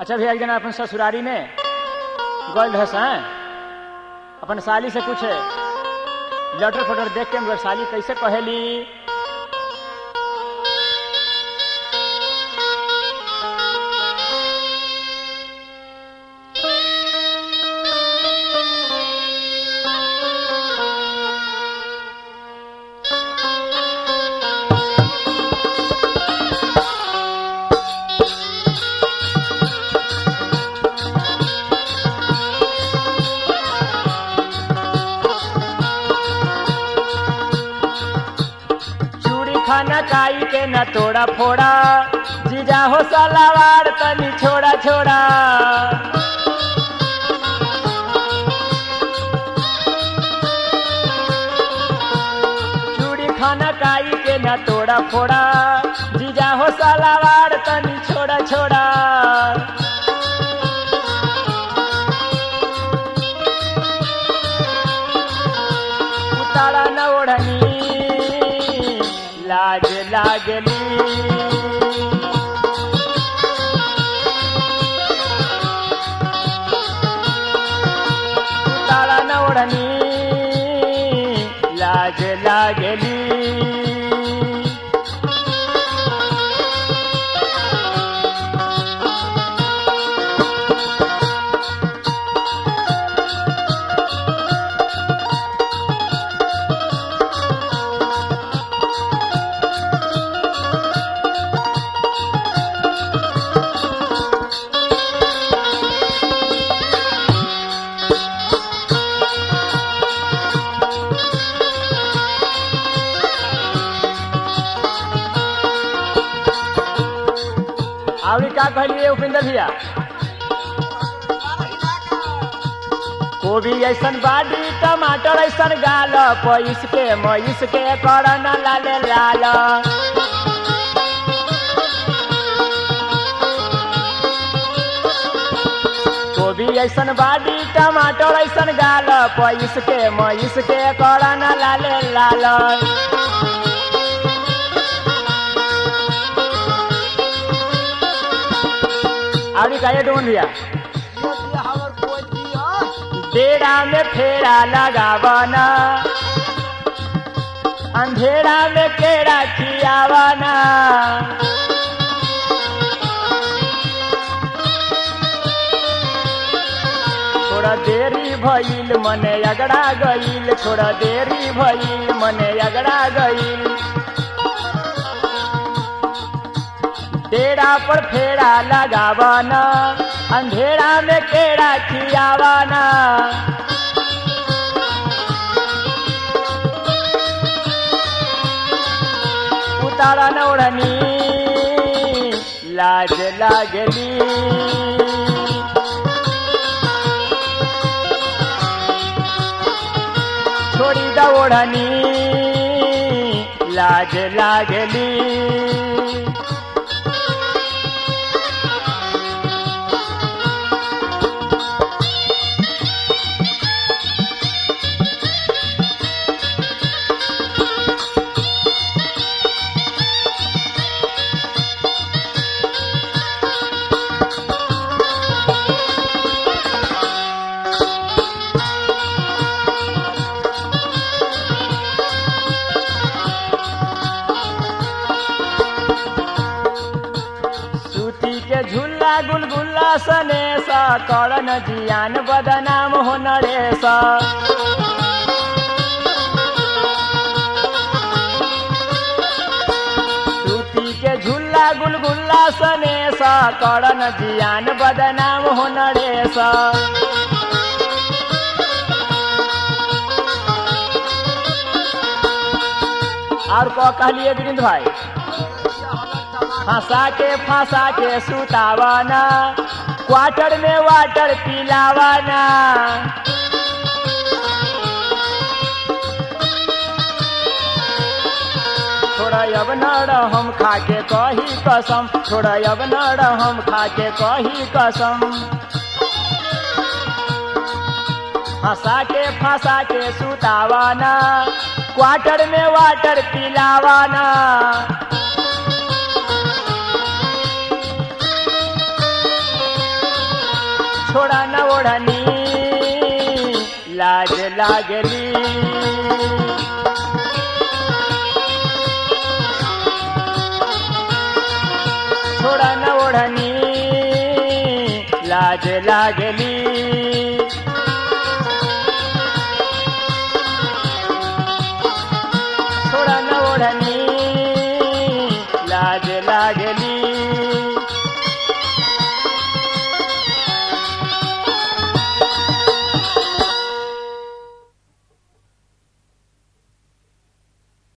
अच्छा भैया एक दिन अपन ससुरारी में गल रहे हैं अपन साली से कुछ लटर फटर देख के मगर साली कैसे कहेली चूड़ी खाना काई के न तोड़ा फोड़ा जीजा हो सलावार तनी छोड़ा छोड़ा चूड़ी खाना काई के न तोड़ा फोड़ा जीजा हो सलावार तनी छोड़ा छोड़ा उतारा न ओढ़नी लाज लागली उतारा न ओढ़नी लाज लागली आवड़ी का कहलिए उपेंद्र भैया गोभी ऐसन बाडी टमाटर ऐसन गाल पैस के मैस के करन लाल लाल गोभी ऐसन बाडी टमाटर ऐसन गाल पैस के मैस के करन लाल लाल आवड़ी का ये डोन भैया डेरा में फेरा लगावना अंधेरा में केरा खियावना थोड़ा देरी भइल मने अगड़ा गईल थोड़ा देरी भइल मने अगड़ा गईल डेरा पर फेरा लगावना अंधेरा में केड़ा खियावाना उतारा न ओढ़नी लाज लागली छोड़ी द ओढ़नी लाज लागली सूती के झुल्ला गुलगुल्ला सने सा करन जियान बदनाम हो नरेश सूती के झुल्ला गुलगुल्ला सने सा करन जियान बदनाम हो नरेश और को कहलिए विरिंद भाई फंसा के फंसा के सुतावाना क्वार्टर में वाटर पिलावाना थोड़ा अब नड़ हम खा के कही कसम थोड़ा अब नड़ हम खा के कही कसम फंसा के फंसा के सुतावाना क्वार्टर में वाटर पिलावाना छोड़ा न ओढ़नी लाज लागली छोड़ा न ओढ़नी लाज लागली